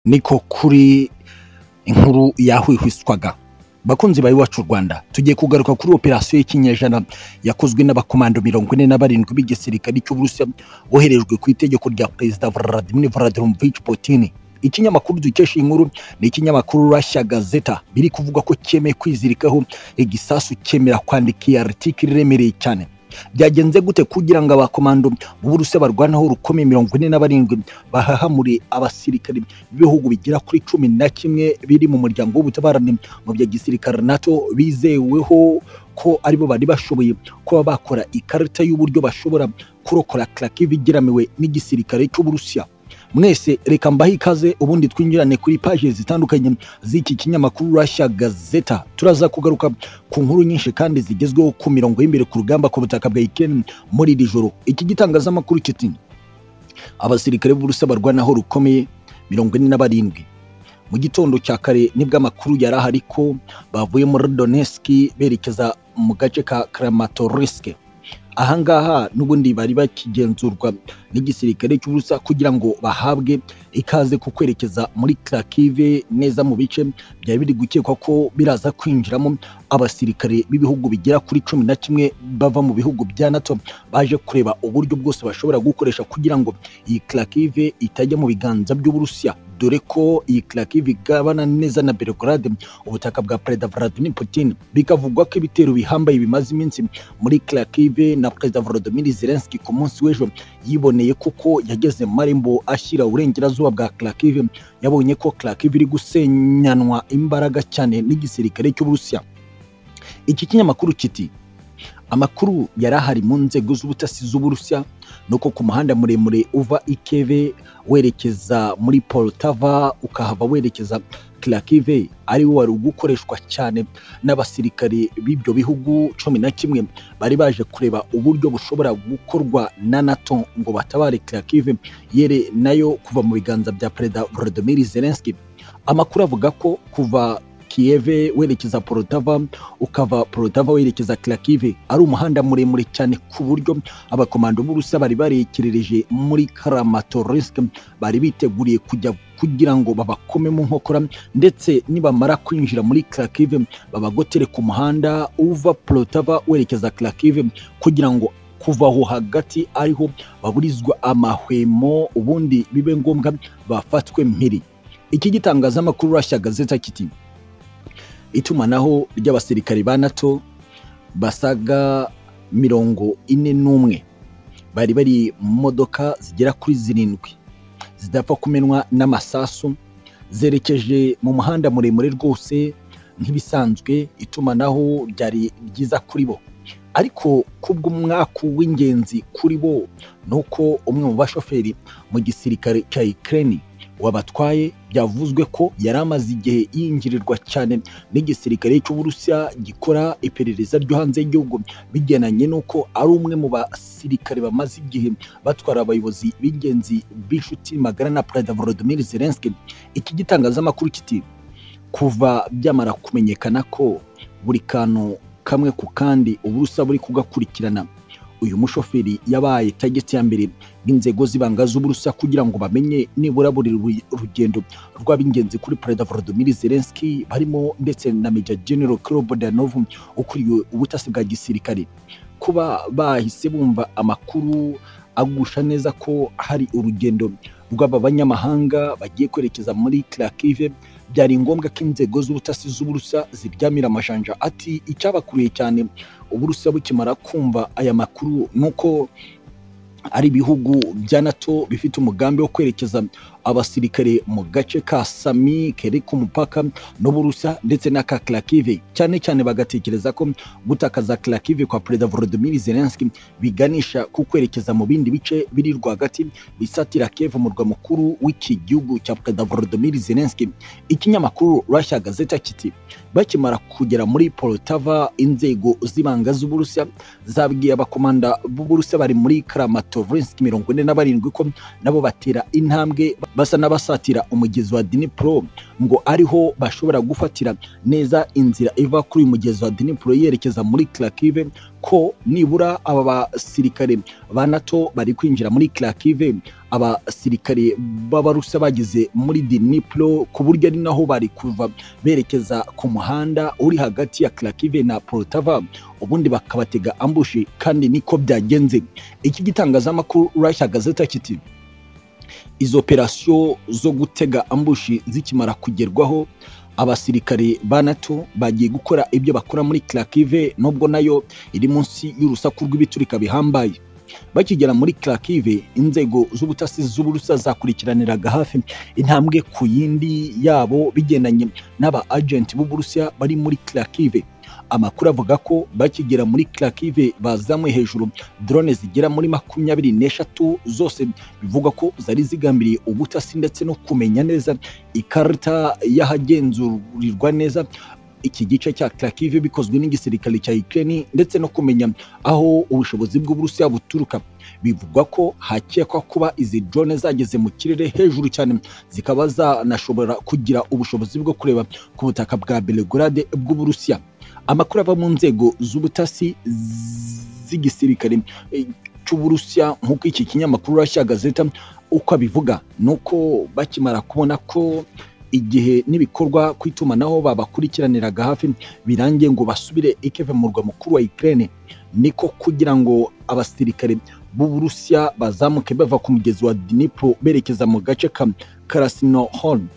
niko kuri inkuru yahwihwiswaga bakunzi bawe iwacu rwanda tugiye kugaruka kuri operasiyo y'ikinyejana yakozwe n'abakomando mirongo ine na barindwi b'igisirikare cy'uburusiya boherejwe ku itegeko rya perezida vladimir vladimirovich putin ikinyamakuru dukesha iyi nkuru ni ikinyamakuru Russia Gazeta biri kuvuga ko cyemeye kwizirikaho igisasu cyemera kwandika iyi article iremereye cyane byagenze gute kugira ngo abakomando b'uburusiya barwanaho rukomeye mirongo ine na barindwi bahahamure abasirikari b'ibihugu bigera kuri cumi na kimwe biri mu muryango w'ubutabarane mu bya gisirikare nato bizeweho ko aribo bari bashoboye kuba bakora ikarita y'uburyo bashobora kurokora Kharkiv igeramiwe n'igisirikare cy'uburusiya mwese reka mbahe ikaze ubundi twinjirane kuri paje zitandukanye z'iki kinyamakuru Russia Gazeta turaza kugaruka ku nkuru nyinshi kandi zigezweho ku mirongo y'imbere ku rugamba ku butaka bwa Ukraine muri iri joro iki gitangazamakuru kiti abasirikare b'Uburusiya barwanaho rukomeye mirongo ine na barindwi mu gitondo cya kare nibwo amakuru yari ahari ko bavuye muri Donetsk berekeza mu gace ka Kramatorsk ahangaha n'ubundi bari bakigenzurwa n'igisirikare cy'uburusiya kugira ngo bahabwe ikaze ku kwerekeza muri Kharkiv neza mu bice byari biri gukekwa ko biraza kwinjiramo abasirikare b'ibihugu bigera kuri cumi na kimwe bava mu bihugu bya NATO baje kureba uburyo bwose bashobora gukoresha kugira ngo iyi Kharkiv itajya mu biganza by'uburusiya dore ko iyi Kharkiv igabana neza na Belgrade ubutaka bwa Perezida Vladimir Putin bikavugwa ko ibitero bihambaye bimaze iminsi muri Kharkiv na Perezida Volodymyr Zelensky ku munsi w'ejo yiboneye kuko yageze Maribor ashyira uburengerazuba bwa Kharkiv yabonye ko Kharkiv iri gusenyanwa imbaraga cyane n'igisirikare cy'Uburusiya iki kinyamakuru kiti amakuru yari ahari mu nzego z'ubutasi z'uburusiya nuko ku muhanda muremure uva ikeve werekeza muri poltava ukahava werekeza Kharkiv ariwo wari ugukoreshwa cyane n'abasirikare b'ibyo bihugu cumi na kimwe bari baje kureba uburyo bushobora gukorwa na NATO ngo batabare Kharkiv yere nayo kuva mu biganza bya Perezida Volodymyr Zelensky amakuru avuga ko kuva Kiev werekeza Poltava ukava Poltava werekeza Kharkiv ari umuhanda muremure cyane ku buryo abakomando b'Uburusiya bari barekerereje muri Kramatorsk bari biteguriye kujya kugira ngo babakome mu nkokora ndetse nibamara kwinjira muri Kharkiv babagotere ku muhanda uva Poltava werekeza Kharkiv kugira ngo kuva aho hagati ariho baburizwa amahwemo ubundi bibe ngombwa bafatwe mpiri iki gitangazamakuru Russia Gazeta kiti itumanaho ry'abasirikari ba nato basaga mirongo ine n'umwe bari bari mu modoka zigera kuri zirindwi zidapfa kumenwa n'amasasu zerekeje mu muhanda muremure rwose nk'ibisanzwe itumanaho ryari ryiza kuri bo ariko kubw'umwaku w'ingenzi kuri bo ni uko umwe mu bashoferi mu gisirikare cya Ukraine wabatwaye byavuzwe ko yari amaze igihe yinjirirwa cyane n'igisirikare cy'uburusiya gikora iperereza ryo hanze y'igihugu bigenanye n'uko ari umwe mu basirikare bamaze igihe batwara abayobozi b'ingenzi b'inshuti magara na perezida volodimir zelenski iki gitangazamakuru kiti kuva byamara kumenyekana ko buri kantu kamwe ku kandi uburusiya buri kugakurikirana uyu mushoferi yabaye tageti ya mbere n'inzego z'ibanga z'uburusiya kugira ngo bamenye nibura buri rugendo rw'ab'ingenzi kuri perezida volodimir zelenski barimo ndetse na meja general kirobodyanov ukuriye ubutasi bwa gisirikare kuba bahise bumva amakuru agusha neza ko hari urugendo rw'aba banyamahanga bagiye kwerekeza muri Kharkiv byari ngombwa ko inzego z'ubutasi z'uburusiya ziryamira amajanja ati icyabakuriye cyane uburusiya bukimara kumva aya makuru nuko ari ibihugu bya nato bifite umugambi wo kwerekeza abasirikare mu gace ka sami kere ku mupaka n'uburusiya ndetse na ka Kharkiv cyane cyane bagatekereza ko gutakaza Kharkiv kwa perezida Volodymyr Zelensky biganisha ku kwerekeza mu bindi bice biri rwagati bisatira Kiev murwa mukuru w'iki gihugu cya perezida Volodymyr Zelensky ikinyamakuru Russia Gazeta kiti bakimara kugera muri Poltava inzego z'ibanga z'uburusiya zabwiye abakomanda b'uburusiya bari muri Kramatorsk mirongo ine na barindwi ko nabo batera intambwe basa n'abasatira umugezi wa Dnipro ngo ariho bashobora gufatira neza inzira iva kuri uyu mugezi wa Dnipro yerekeza muri Kharkiv ko nibura aba basirikare ba NATO bari kwinjira muri Kharkiv abasirikare b'abarusa bageze muri Dnipro ku buryo ari naho bari kuva berekeza ku muhanda uri hagati ya Kharkiv na Poltava ubundi bakabatega ambushi kandi niko byagenze iki gitangazamakuru Russia Gazeta kiti izo operasiyo zo gutega ambushi zikimara kugerwaho abasirikare ba NATO bagiye gukora ibyo bakora muri Kharkiv nubwo nayo iri munsi y'urusaku rw'ibiturika bihambaye bakigera muri Kharkiv inzego z'ubutasi z'uburusa zakurikiraniraga hafi intambwe ku yindi yabo bigendanye n'aba agenti b'uburusiya bari muri Kharkiv amakuru avuga ko bakigera muri Kharkiv bazamuye hejuru drone zigera muri makumyabiri n'eshatu zose bivugwa ko zari zigambiriye ubutasi ndetse no kumenya neza ikarita y'ahagenzurirwa neza iki gice cya Kharkiv bikozwe n'igisirikare cya Ukraine ndetse no kumenya aho ubushobozi bw'Uburusiya buturuka bivugwa ko hakekwa kuba izi drone zageze mu kirere hejuru cyane zikaba zanashobora kugira ubushobozi bwo kureba ku butaka bwa Belgrade bw'Uburusiya amakuru ava mu nzego z'ubutasi z'igisirikare cy'Uburusiya nk'uko iki kinyamakuru Russia Gazeta uko abivuga nuko bakimara kubona ko igihe n'ibikorwa ku itumanaho babakurikiraniraga hafi birangiye ngo basubire ikeve mu murwa mukuru wa Ukraine niko kugira ngo abasirikare b'Uburusiya bazamuke bava ku mugezi wa Dnipro berekeza mu gace ka Krasnohorn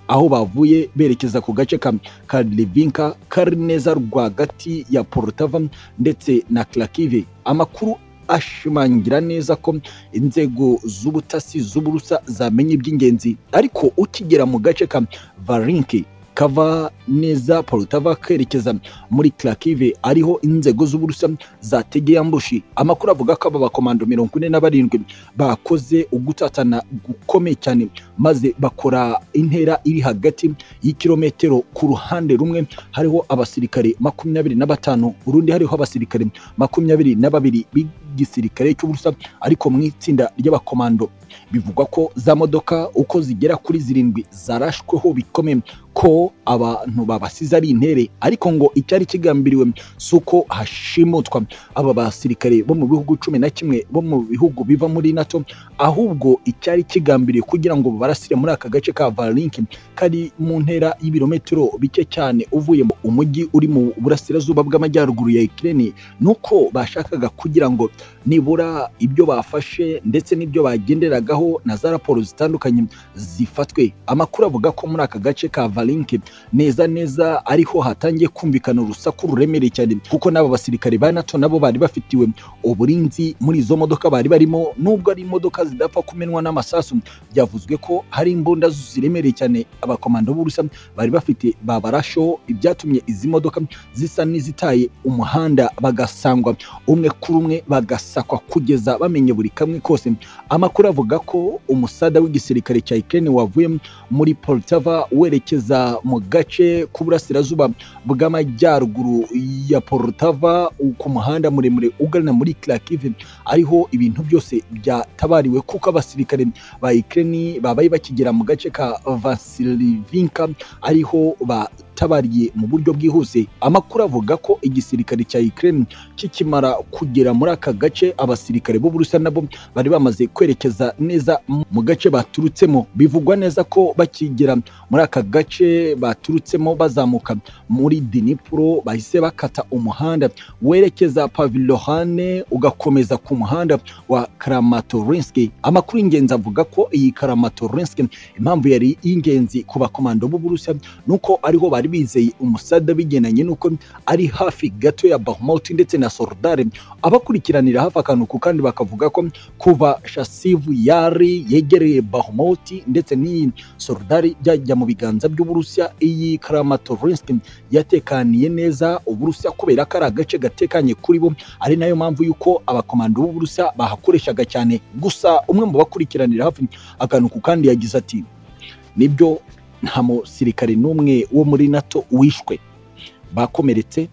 aho bavuye berekeza ku gace ka Karlivinka kari neza rwagati ya Poltava ndetse na Kharkiv amakuru ashimangira neza ko inzego z'ubutasi z'uburusa zamenya iby'ingenzi ariko ukigera mu gace ka varinki kava neza polutava kerekeza muri Kharkiv ariho inzego z'uburusa zategeye ambushi amakuru avuga ko aba bakomando mirongo ine na barindwi bakoze ugutatana gukomeye cyane maze bakora intera iri hagati y'ikirometero ku ruhande rumwe hariho abasirikare makumyabiri na batanu urundi hariho abasirikare makumyabiri na babiri gisirikare cy'uburusa ariko mu itsinda ry'abakomando bivugwa ko za modoka uko zigera kuri zirindwi zarashweho bikomeye ko abantu babasize ari intere ariko ngo icyari kigambiriwe si uko hashimutwa aba basirikare bo mu bihugu cumi na kimwe bo mu bihugu biva muri nato ahubwo icyari kigambiriwe kugira ngo barasire muri aka gace ka varinki kari mu ntera y'ibirometero bike cyane uvuye mu umujyi uri mu burasirazuba bw'amajyaruguru ya ikirere ni uko bashakaga kugira ngo nibura ibyo bafashe ndetse n'ibyo bagenderagaho na za raporo zitandukanye zifatwe amakuru avuga ko muri aka gace ka varinki neza neza ariho hatangiye kumvikana urusaku ruremereye cyane kuko n'aba basirikare ba nato nabo bari bafitiwe uburinzi muri izo modoka bari barimo nubwo ari imodoka zidapfa kumenwa n'amasasu byavuzwe ko hari imbunda ziremereye cyane abakomando b'urusa bari bafite babarasheho ibyatumye izi modoka zisa n'izitaye umuhanda bagasangwa umwe kuri umwe bagasakwa kugeza bamenye buri kamwe kose amakuru avuga ko umusada w'igisirikare cya Ukraine wavuye muri Poltava werekeza mu gace k'uburasirazuba bw'amajyaruguru ya Poltava ku muhanda muremure ugana muri Kharkiv ariho ibintu byose byatabariwe kuko abasirikare ba Ukraine babaye bakigera mu gace ka Vasilivinka ariho ba yatabariye mu buryo bwihuse amakuru avuga ko igisirikare cya Ukraine kikimara kugera muri aka gace abasirikare b'Uburusiya nabo bari bamaze kwerekeza neza mu gace baturutsemo bivugwa neza ko bakigera muri aka gace baturutsemo bazamuka muri Dnipro bahise bakata umuhanda werekeza Pavilohane ugakomeza ku muhanda wa Kramatorsk amakuru y'ingenzi avuga ko iyi Kramatorsk impamvu yari y'ingenzi ku bakomando b'Uburusiya nuko ariho bari bizeye umusada bigendanye n'uko ari hafi gato ya Bakhmut ndetse na Soledar abakurikiranira hafi akanuku kandi bakavuga ko kuva Shasiv yari yegereye Bakhmut ndetse n'iyi Soledar byajya mu biganza by'Uburusiya iyi Kramatorsk yatekaniye neza Uburusiya kubera ko ari agace gatekanye kuri bo ari nayo mpamvu yuko abakomando b'Uburusiya bahakoreshaga cyane gusa umwe mu bakurikiranira hafi akanuku kandi yagize ati nibyo nta musirikare n'umwe wo muri nato wishwe bakomeretse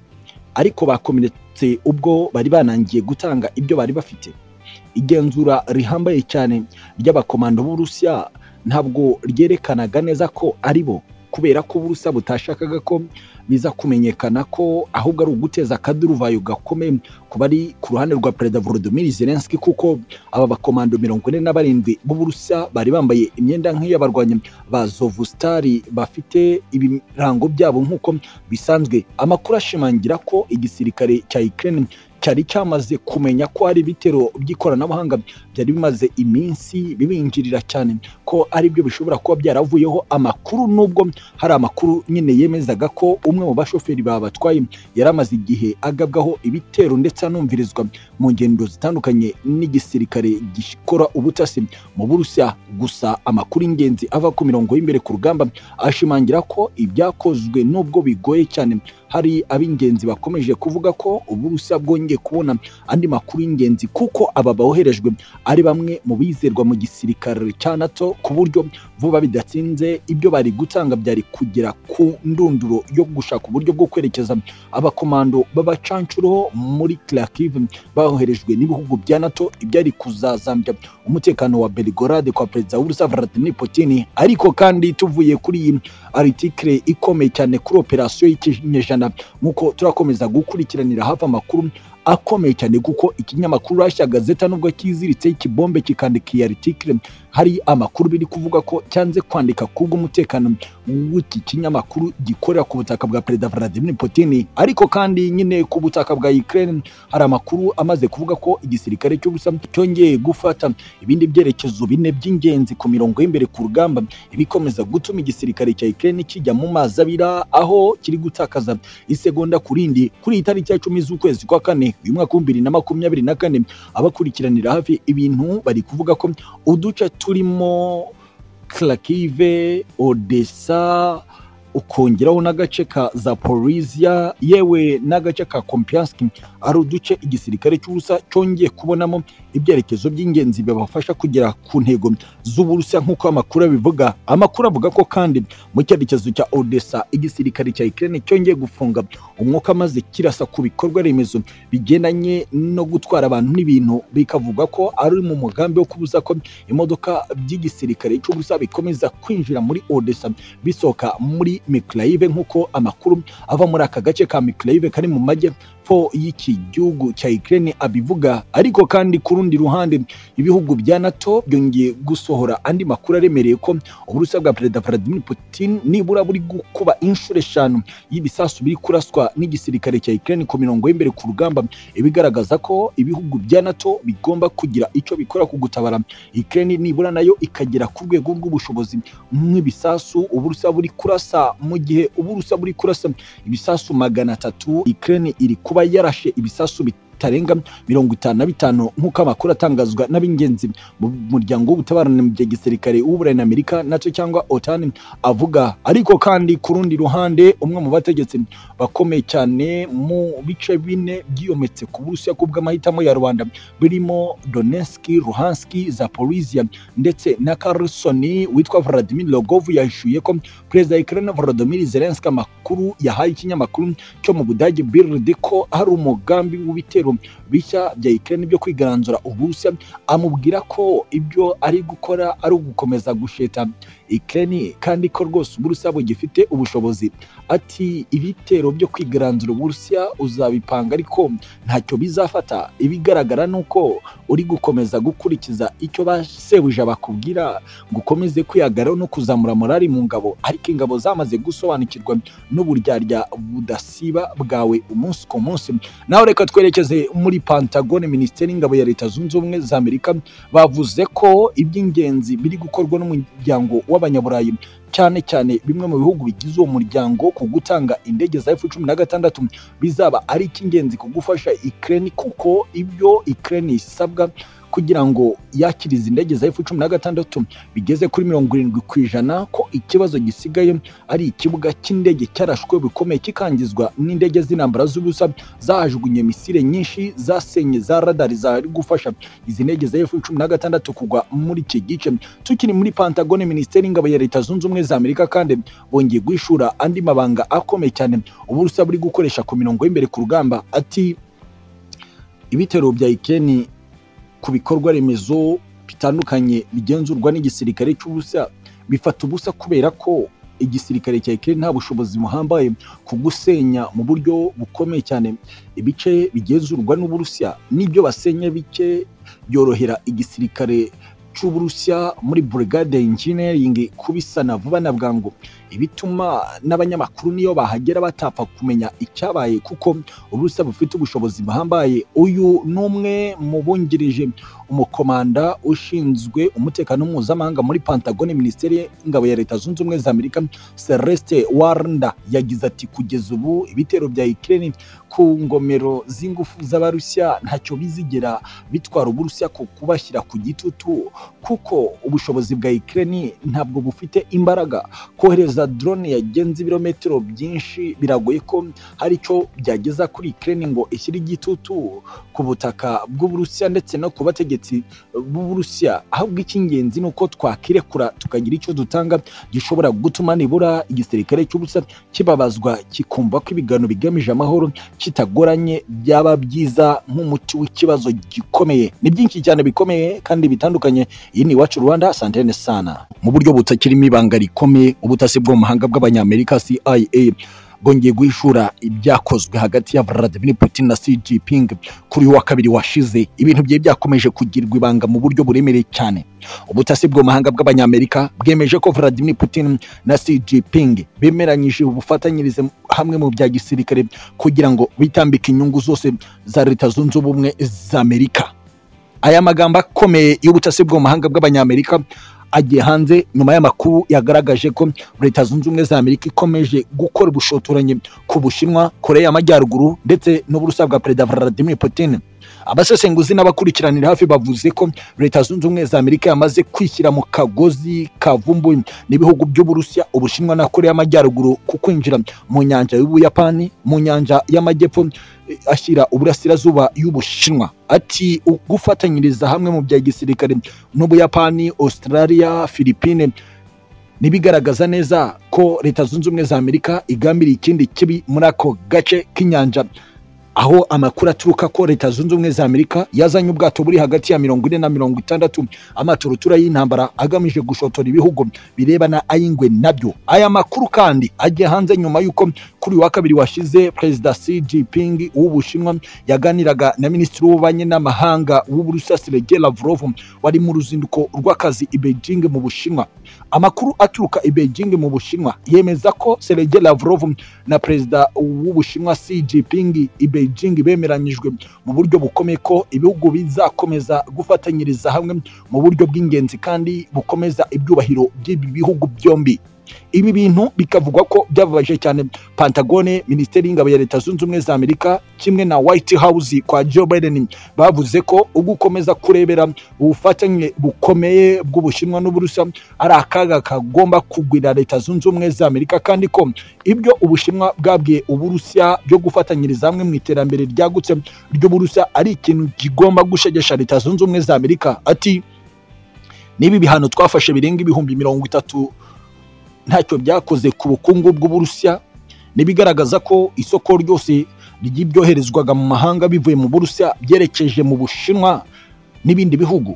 ariko bakomeretse ubwo bari banangiye gutanga ibyo bari bafite igenzura rihambaye cyane ry'abakomando b'uburusiya ntabwo ryerekanaga neza ko ari bo kubera ko uburusa butashakaga ko biza kumenyekana ko ahubwo ari uguteza akaduruvayo gakomeye ku bari ku ruhande rwa perezida Volodymyr Zelensky kuko aba bakomando mirongo ine na barindwi b'uburusa bari bambaye imyenda nk'iy'abarwanyi ba Zovustari bafite ibirango byabo nk'uko bisanzwe amakuru ashimangira ko igisirikare cya Ukraine cyari cyamaze kumenya ko hari ibitero by'ikoranabuhanga byari bimaze iminsi bibinjirira cyane ko ari byo bishobora kuba byaravuyeho amakuru nubwo hari amakuru nyine yemezaga ko umwe mu bashoferi babatwaye yari amaze igihe agabwaho ibitero ndetse anumvirizwa mu ngendo zitandukanye n'igisirikare gikora ubutasi mu burusiya gusa amakuru y'ingenzi ava ku mirongo y'imbere ku rugamba ashimangira ko ibyakozwe nubwo bigoye cyane hari ab'ingenzi bakomeje kuvuga ko uburusiya bwongeye kubona andi makuru y'ingenzi kuko aba boherejwe ari bamwe mu bizerwa mu gisirikare cya nato ku buryo vuba bidatinze ibyo bari gutanga byari kugera ku ndunduro yo gushaka uburyo bwo kwerekeza abakomando b'abacancuro muri Kharkiv boherejwe n'ibihugu bya nato ibyari kuzazambya umutekano wa Belgorod kwa perezida w'uburusiya Vladimir Putin ariko kandi tuvuye kuri iyi article ikomeye cyane kuri operasiyo y'ikinyejana nk'uko turakomeza gukurikiranira hafi amakuru akomeye cyane kuko ikinyamakuru Russia Gazeta nubwo kiziritse ikibombe kikandika iyi article hari amakuru biri kuvuga ko cyanze kwandika kubw'umutekano w'iki kinyamakuru gikorera ku butaka bwa perezida Vladimir Putin ariko kandi nyine ku butaka bwa Ukraine hari amakuru amaze kuvuga ko igisirikare cy'Uburusiya cyongeye gufata ibindi byerekezo bine by'ingenzi ku mirongo y'imbere ku rugamba ibikomeza gutuma igisirikare cya Ukraine kijya mu mazi abira aho kiri gutakaza isegonda kurindi kuri iyi tariki ya cumi z'ukwezi kwa kane uyu mwaka w'ibihumbi bibiri na makumyabiri na kane abakurikiranira hafi ibintu bari kuvuga ko uduce turimo Kharkiv, Odessa, ukongeraho n'agace ka Zaporizhia yewe n'agace ka Kompiansk ari uduce igisirikare cy'Uburusiya cyongeye kubonamo ibyerekezo by'ingenzi bibafasha kugera ku ntego z'Uburusiya nk'uko amakuru abivuga amakuru avuga ko kandi mu cyerekezo cya Odessa igisirikare cya Ukraine cyongeye gufunga umwuka maze kirasa ku bikorwa remezo bigendanye no gutwara abantu n'ibintu bikavuga ko ari mu mugambi wo kubuza ko imodoka by'igisirikare cy'Uburusiya bikomeza kwinjira muri Odessa bisohoka muri Mykolaiv nk'uko amakuru ava muri aka gace ka Mykolaiv kari mu majyepfo y'iki gihugu cya Ukraine abivuga ariko kandi ku rundi ruhande ibihugu bya NATO byongeye gusohora andi makuru aremereye ko uburusiya bwa perezida Vladimir Putin nibura buri gukuba inshuro eshanu y'ibisasu biri kuraswa n'igisirikare cya Ukraine ku mirongo y'imbere ku rugamba ibigaragaza ko ibihugu bya NATO bigomba kugira icyo bikora ku gutabara Ukraine nibura nayo ikagera ku rwego rw'ubushobozi nk'ibisasu uburusiya buri kurasa mu gihe uburusa buri kurasa ibisasu magana atatu Ukraine iri kuba yarashe ibisasu bitarenga mirongo itanu na bitanu nk'uko amakuru atangazwa n'ab'ingenzi mu muryango w'ubutabarane mu gihe gisirikare w'uburayi na amerika nacyo cyangwa otani avuga ariko kandi ku rundi ruhande umwe mu bategetsi bakomeye cyane mu bice bine byiyometse ku burusiya kubw'amahitamo ya rubanda birimo donetski ruhanski zaporizia ndetse na carlsoni witwa vladimir logov yahishuye ko perezida ukraine volodymyr zelensky amakuru yahaye ikinyamakuru cyo mu budage bild ko hari umugambi w'ibitero bishya bya Ukraine byo kwigaranzura Uburusiya amubwira ko ibyo ari gukora ari ugukomeza gusheta Ukraine kandi ko rwose Uburusiya bugifite ubushobozi ati ibitero byo kwigaranzura Uburusiya uzabipanga ariko ntacyo bizafata ibigaragara ni uko uri gukomeza gukurikiza icyo basebuja bakubwira ngo ukomeze kwihagaraho no kuzamura morali mu ngabo ariko ingabo zamaze gusobanukirwa n'uburyarya budasiba bwawe umunsi ku munsi nawe reka twerekeze muri Pantagone Minisiteri y'Ingabo ya Leta Zunze Ubumwe za Amerika bavuze ko iby'ingenzi biri gukorwa n'umuryango w'abanyaburayi cyane cyane bimwe mu bihugu bigize uwo muryango ku gutanga indege za F-16 bizaba ari icy'ingenzi ku gufasha Ukraine kuko ibyo Ukraine isabwa kugira ngo yakire izi ndege za F-16 bigeze kuri mirongo irindwi ku ijana ko ikibazo gisigaye ari ikibuga cy'indege cyarashwe bikomeye kikangizwa n'indege z'intambara z'ubusa zahajugunye misile nyinshi zasenye za radari zari gufasha izi ndege za F-16 kugwa muri iki gice tukiri muri Pantagone Minisiteri y'Ingabo ya Leta Zunze Ubumwe za Amerika kandi bongeye guhishura andi mabanga akomeye cyane uburusa buri gukoresha ku mirongo y'imbere ku rugamba ati ibitero bya Ukraine ku bikorwa remezo bitandukanye bigenzurwa n'igisirikare cy'ubusa bifata ubusa kubera ko igisirikare cya Ukraine nta bushobozi buhambaye ku gusenya mu buryo bukomeye cyane ibice bigenzurwa n'Uburusiya n'ibyo basenya bike byorohera igisirikare cy'Uburusiya muri Brigade Engineering kubisana vuba na bwangu ibituma n'abanyamakuru niyo bahagera batapfa kumenya icyabaye kuko Uburusiya bufite ubushobozi buhambaye uyu ni umwe mu bungirije umukomanda ushinzwe umutekano mpuzamahanga muri Pentagon Minisiteri y'Ingabo ya Leta Zunze Ubumwe za Amerika Celeste Warnda yagize ati kugeza ubu ibitero bya Ukraine ku ngomero z'ingufu z'Abarusiya ntacyo bizigera bitwara Uburusiya ku kubashyira ku gitutu kuko ubushobozi bwa Ukraine ntabwo bufite imbaraga kohereza drone yagenze ibirometero byinshi biragoye ko hari icyo byageza kuri Ukraine ngo ishyire igitutu ku butaka bw'Uburusiya ndetse no ku bategetsi b'Uburusiya ahubwo icy'ingenzi ni uko twakirekura tukagira icyo dutanga gishobora gutuma nibura igisirikare cy'Uburusiya kibabazwa kikumva ko ibiganiro bigamije amahoro kitagoranye byaba byiza nk'umuti w'ikibazo gikomeye ni byinshi cyane bikomeye kandi bitandukanye iyi ni iwacu Rwanda santene sana mu buryo butakirimo ibanga rikomeye ubutasi bwo mu mahanga bw'abanyamerika CIA bwongeye guhishura ibyakozwe hagati ya Vladimir Putin na Xi Jinping kuri uyu wa kabiri washize ibintu byari byakomeje kugirwa ibanga mu buryo buremereye cyane ubutasi bwo mu mahanga bw'abanyamerika bwemeje ko Vladimir Putin na Xi Jinping bemeranyije ubufatanyirize hamwe mu bya gisirikare kugira ngo bitambike inyungu zose za Leta Zunze Ubumwe za Amerika aya magambo akomeye y'ubutasi bwo mu mahanga bw'abanyamerika agiye hanze nyuma y'amakuru yagaragaje ko leta zunze ubumwe za amerika ikomeje gukora ubushotoranyi ku bushinwa korea y'amajyaruguru ndetse n'uburusiya bwa perezida vladimir putin abasesenguzi n'abakurikiranira hafi bavuze ko leta zunze ubumwe za amerika yamaze kwishyira mu kagozi kavumbuye n'ibihugu by'uburusiya ubushinwa na korea y'amajyaruguru ku kwinjira mu nyanja y'ubuyapani mu nyanja y'amajyepfo ashyira uburasirazuba y'ubushinwa ati gufatanyiriza hamwe mu bya gisirikare n'ubuyapani australia philippine ntibigaragaza neza ko leta zunze ubumwe za amerika igambiriye ikindi kibi muri ako gace k'inyanja aho amakuru aturuka ko leta zunze ubumwe za amerika yazanye ubwato buri hagati ya mirongo ine na mirongo itandatu amaturutura y'intambara agamije gushotora ibihugu birebana ay'ingwe nabyo aya makuru kandi agiye hanze nyuma y'uko kuri wa kabiri washize perezida Xi Jinping w'ubushinwa yaganiraga na minisitiri w'ububanyi n'amahanga w'uburusiya sergei lavrov wari mu ruzinduko rw'akazi i beijing mu bushinwa amakuru aturuka i beijing mu bushinwa yemeza ko sergei lavrov na perezida w'ubushinwa Xi Jinping i beijing Beijing bemeranyijwe mu buryo bukomeye ko ibihugu bizakomeza gufatanyiriza hamwe mu buryo bw'ingenzi kandi bukomeza ibyubahiro by'ibi bihugu byombi ibi bintu bikavugwa ko byababaje cyane Pantagone Minisiteri y'Ingabo ya Leta Zunze Ubumwe za Amerika kimwe na White House kwa Joe Biden bavuze ko ugukomeza kurebera ubufatanye bukomeye bw'Ubushinwa n'Uburusiya ari akaga kagomba kugwira Leta Zunze Ubumwe za Amerika kandi ko ibyo Ubushinwa bwabwiye Uburusiya byo gufatanyiriza hamwe mu iterambere ryagutse ry'Uburusiya ari ikintu kigomba gushegesha Leta Zunze Ubumwe za Amerika ati nibi bihano twafashe birenga ibihumbi mirongo itatu ntacyo byakoze ku bukungu bw'uburusiya n'ibigaragaza ko isoko ryose ry'ibyoherezwaga mu mahanga bivuye mu burusiya byerekeje mu bushinwa n'ibindi bihugu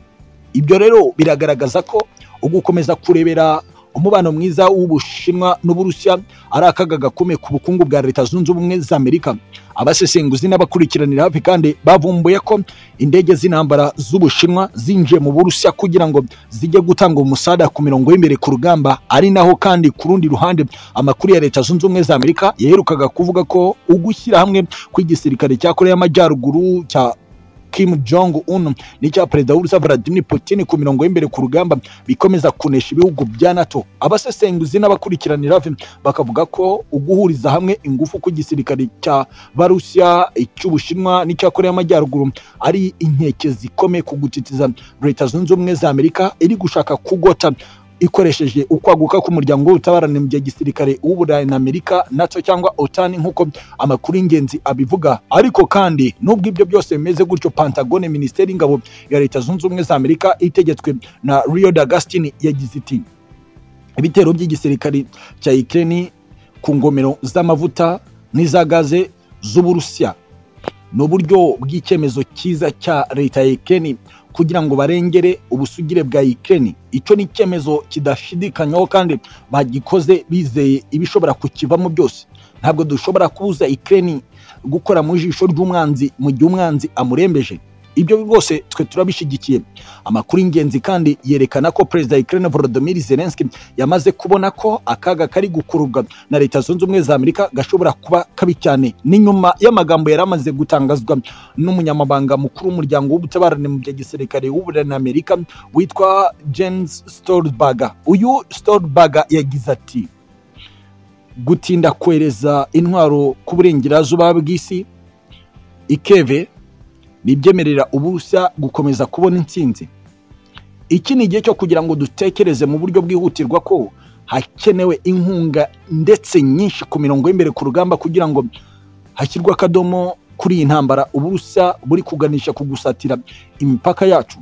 ibyo rero biragaragaza ko ugukomeza kurebera umubano mwiza w'ubushinwa n'uburusiya ari akaga gakomeye ku bukungu bwa leta zunze ubumwe za amerika abasesenguzi n'abakurikiranira hafi kandi bavumbuye ko indege z'intambara z'ubushinwa zinjiye mu burusiya kugira ngo zijye gutanga umusada ku mirongo y'imbere ku rugamba ari naho kandi ku rundi ruhande amakuru ya leta zunze ubumwe za amerika yaherukaga kuvuga ko ugushyira hamwe kw'igisirikare cya korea y'amajyaruguru cya Kim Jong Un n'icya perezida w'Urusiya Vladimir Putin ku mirongo y'imbere ku rugamba bikomeza kunesha ibihugu bya NATO abasesenguzi n'abakurikiranira hafi bakavuga ko uguhuriza hamwe ingufu ku gisirikare cya Barusiya icy'Ubushinwa n'icya Korea y'Amajyaruguru ari inkeke zikomeye ku gutitiza Leta Zunze Ubumwe za Amerika iri gushaka kugota ikoresheje ukwaguka k'umuryango w'ubutabarane mu gihe gisirikare w'uburayi na amerika nato cyangwa otani nk'uko amakuru y'ingenzi abivuga ariko kandi nubwo ibyo byose bimeze gutyo pantagone minisiteri y'ingabo ya leta zunze ubumwe za amerika itegetswe na rio d'agastini yagize iti ibitero by'igisirikare cya ukraine ku ngomero z'amavuta n'iza gaze z'uburusiya ni uburyo bw'icyemezo cyiza cya leta ya Ukraine kugira ngo barengere ubusugire bwa Ukraine icyo ni icyemezo kidashidikanywaho kandi bagikoze bizeye ibishobora kukivamo byose ntabwo dushobora kubuza Ukraine gukora mu jisho ry'umwanzi mu gihe umwanzi amurembeje ibyo rwose twe turabishyigikiye amakuru y'ingenzi kandi yerekana ko perezida wa Ukraine Volodymyr Zelensky yamaze kubona ko akaga kari gukururwa na leta zunze ubumwe za Amerika gashobora kuba kabi cyane ni nyuma y'amagambo yari amaze gutangazwa n'umunyamabanga mukuru w'umuryango w'ubutabarane mu bya gisirikare w'uburanira Amerika witwa Jens Stoltenberg uyu Stoltenberg yagize ati gutinda kohereza intwaro ku burengerazuba bw'isi ikeve nibyemerera ubusa gukomeza kubona intsinzi iki ni igihe cyo kugira ngo dutekereze mu buryo bwihutirwa ko hakenewe inkunga ndetse nyinshi ku mirongo y'imbere ku rugamba kugira ngo hashyirwe akadomo kuri iyi ntambara ubusa buri kuganisha ku gusatira imipaka yacu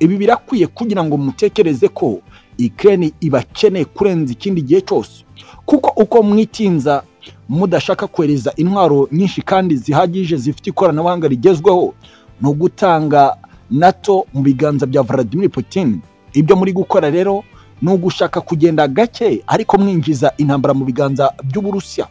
ibi birakwiye kugira ngo mutekereze ko ikirere ibakeneye kurenza ikindi gihe cyose kuko uko mwitinza mudashaka kohereza intwaro nyinshi kandi zihagije zifite ikoranabuhanga rigezweho ni ugutanga nato mu biganza bya Vladimir Putin ibyo muri gukora rero ni ugushaka kugenda gake ariko mwinjiza intambara mu biganza by'uburusiya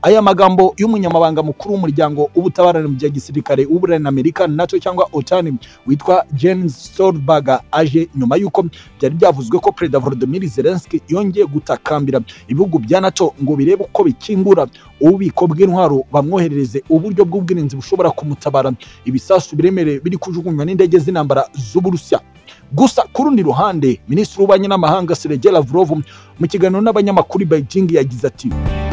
aya magambo y'umunyamabanga mukuru w'umuryango w'ubutabarane mu gihe gisirikare w'uburanira amerika nato cyangwa otani witwa Jens Stoltenberg aje nyuma y'uko byari byavuzwe ko perezida Volodymyr Zelensky yongeye gutakambira ibihugu bya nato ngo birebe uko bikingura ububiko bw'intwaro bamwoherereze uburyo bw'ubwirinzi bushobora kumutabara ibisasu biremereye biri kujugunywa n'indege z'intambara z'uburusiya gusa ku rundi ruhande minisitiri w'ububanyi n'amahanga Sergei Lavrov mu kiganiro n'abanyamakuru i Beijing yagize ati